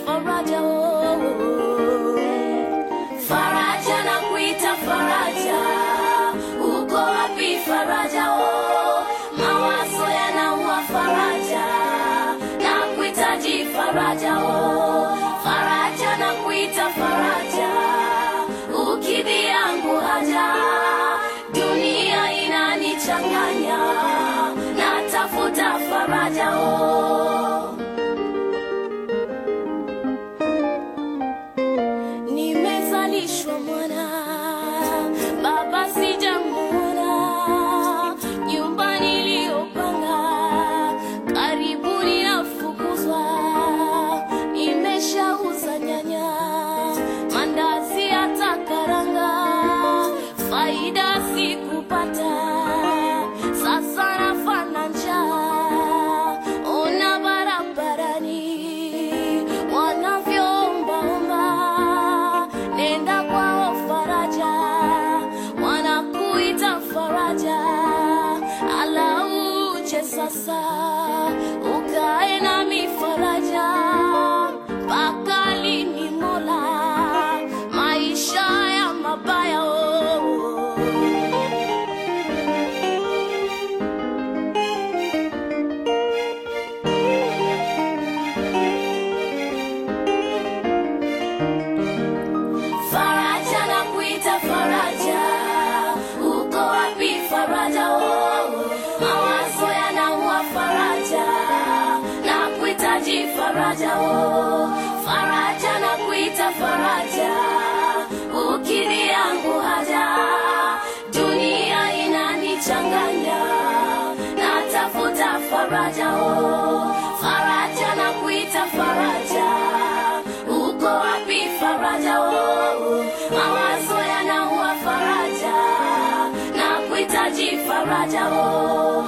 faraja oh. Faraja na kuita faraja, uko wapi faraja oh? Mawazo yanaua faraja, na kuitaji faraja oh. Faraja na kuita faraja, ukidhi yangu haja, dunia inanichanganya, natafuta faraja oh. Nimezalishwa mwana, baba sijamuona, nyumba niliyopanga karibu ninafukuzwa, nimeshauza nyanya, mandazi hata karanga, faida sikupata, sasa nafana njaa, ona barabarani wanavyoombaomba, nenda kwao faraja, wanakuita faraja, ala uje sasa ukae nami faraja, mpaka lini Mola, maisha ya mabaya oh. Faraja na kuita faraja, uko wapi faraja? Oh, mawazo yanaua faraja, na kuitaji faraja. Oh, faraja na kuita faraja, ukidhi yangu haja, dunia inanichanganya, natafuta faraja. Oh, faraja na kuita faraja uko wapi faraja? Oh, mawazo yanaua faraja, na kuitaji faraja. Oh,